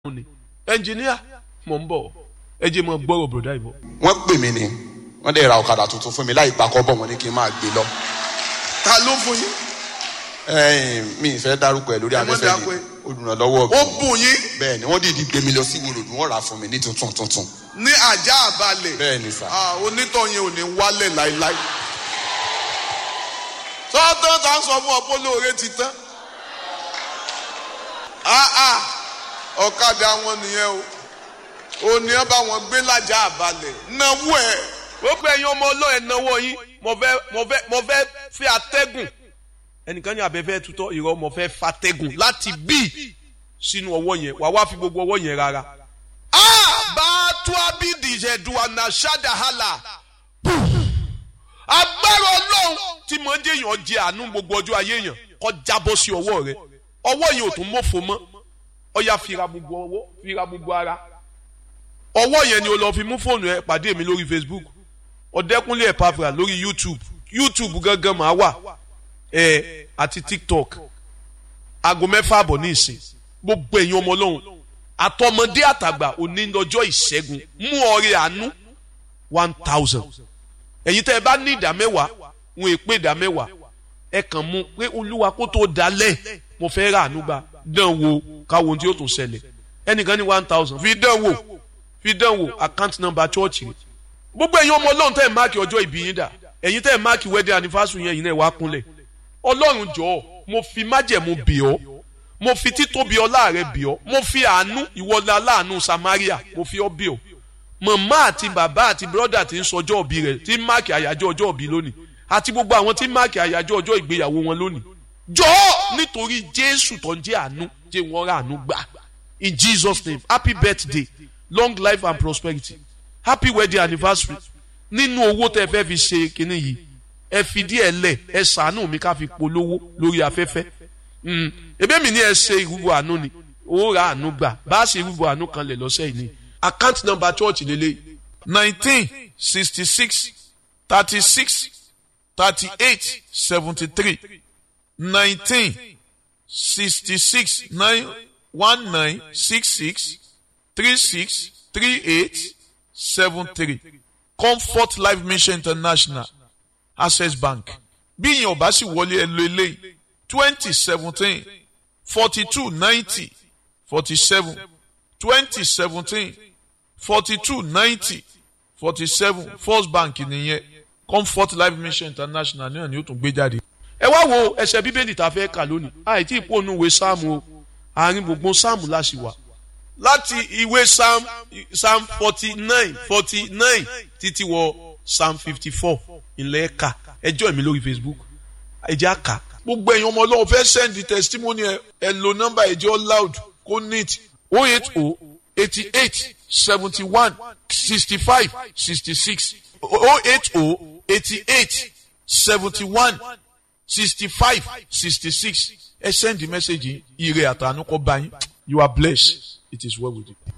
ni ẹnjìníà mọ̀ ń bọ̀ ẹ jẹ́ mọ̀ gbọ́rọ̀ bùrọ̀dá ìbọ̀. wọ́n pè mí ni wọ́n dẹ̀ ra ọ̀kadà tuntun fún mi láì pakọ́ bọ̀ wọ́n ní kí n máa gbé lọ. ta ló fún yín. ẹ̀ẹ́n mi ì fẹ́ dárúkọ ẹ̀ lórí Ẹ mọ́ afẹ́fẹ́ dákú ni ẹ. olùrànlọ́wọ́ ó mi bùn yín bẹ́ẹ̀ ni wọ́n dìídì gbé mi lọ sí ìwòròdú wọ́n rà á fún mi ní tuntun tuntun ní ajá àbálẹ̀. bẹ́ẹ̀ ni sà. Ah, onítọ̀ yẹn ò ní wálẹ̀ láíláí. sọ́tàn tá ń sọ fún ọ pé olóore ti tán. Ah, ah, ọ̀kadà wọn nìyẹn o ò ní ẹ bá wọn gbé lájà àbálẹ̀ náwó ẹ̀. gbogbo ẹ̀yin ọmọ ọlọ́ọ̀ ẹ̀ náwó yín mo fẹ́ mo fẹ́ mo fẹ́ fi atẹ́gùn ẹnìkan ní abẹ́fẹ́ tutọ́ ìrọ̀ mo fẹ́ fatẹ́gùn láti bí sínú ọwọ́ yẹn wà wá fi gbogbo ọwọ́ yẹn rárá. bàtú abidi ìṣẹ̀dùwànà ṣàdàhálà agbára ọlọ́run tí mo ń jẹ́yàn jẹ àánú gbogbo ọjọ́ ayé yẹn kọ́ jábọ́ sí ọwọ́ rẹ ọwọ́ yẹn ò tún mọ́fò mọ́ ọ̀ya fira gbogbo ọwọ́ fira gbogbo ara ọwọ́ yẹn ni o lọ fi mú fóònù ẹ pàdé mi lórí facebook ọ̀dẹ́kúnlé ẹ̀pàfà lórí youtube youtube gangan máa wà ẹ àti tiktok aago mẹ́fà àbọ̀ ní ìsìn gbogbo ẹ̀yin ọmọ ọlọ́run àtọmọdé àtàgbà òní lọ́jọ́ ìṣẹ́gun mú ọrẹ àánú one thousand ẹ̀yin tẹ́ ẹ bá ní ìdá mẹ́wàá wọn è pé ìdá mẹ́wàá ẹ kàn mú pé olúwa kó tó dalẹ̀ mo fẹ́ rà àánú gbà dán wo káwọn tí ó tún ṣẹlẹ̀ ẹnìkan ní one thousand fi dán wò fi dán wò account number church rẹ̀ gbogbo ẹ̀yin ọmọ ọlọ́run tẹ́ ẹ̀ máàkì ọjọ́ ìbí yín dà ẹ̀yin tẹ́ ẹ̀ máàkì wedding anniversary yẹn ẹ̀yin náà wá kúnlẹ̀ ọlọ́run jọ̀ọ́ mo fi májẹ̀mú bì ọ́ mo fi títóbi ọlá rẹ bì ọ́ mo fi àánú ìwọlá aláàánú samaria mo fi ọ́ bì ọ́ màmá àti bàbá àti bírọ́dà tí ń sọjọ́ òbí rẹ̀ tí ń máàkì àyájọ́ ọjọ́ òbí lónìí àti gbogbo àwọn tí ń máàkì àyájọ́ ọjọ́ ìgbéyàwó wọn lónìí jọ̀ọ́ nítorí jésù tó ń jẹ́ àánú jẹ́ wọ́n rà àánú gbà in jesus name happy birthday long life and prosperity happy wedding anniversary nínú owó tẹ fẹ́ fi ṣe kinní yìí ẹ fi díẹ̀ lẹ̀ ẹ ṣàánú mi ká fi polówó lórí afẹ́fẹ́ Mm. ebe mi ni ẹ ṣe ìrúbọ àánú ni owó ra àánú gbà bá a ṣe ìrúbọ àánú kan lẹ̀ lọ́sẹ̀ yìí ni account number church lélẹ̀ nineteen sixty six thirty six thirty eight seventy three nineteen sixty six nine one nine six six three six three eight seven three comfort life mission international access bank bí ìyẹn ò bá sì wọlé ẹ lo eléyìí twenty seventeen forty two ninety forty seven twenty seventeen forty two ninety forty seven first bank nìyẹn comfort life mission international náà ni ó tún gbé jáde. ẹ wá wo ẹsẹ bíbélì tá a fẹ́ kà lónìí àìtí ìpònú ìwé sáàmù o àárín gbogbo sáàmù láṣì wà láti ìwé psalm psalm forty nine forty nine títí wọ psalm fifty four ìlẹ̀ ẹ̀ka ẹjọ́ mi lórí facebook ẹjẹ́ àkà gbogbo ẹ̀yin ọmọ ọlọ́run fẹ́ send the testimony ẹ ẹ lo nọ́mbà ẹjọ́ loud kó neat o eight o eighty eight seventy one sixty five sixty six o eight o eighty eight seventy one sixty five sixty six ẹ send the message yìí ire àtànú kọ́ bá yín you are blessed it is well with you.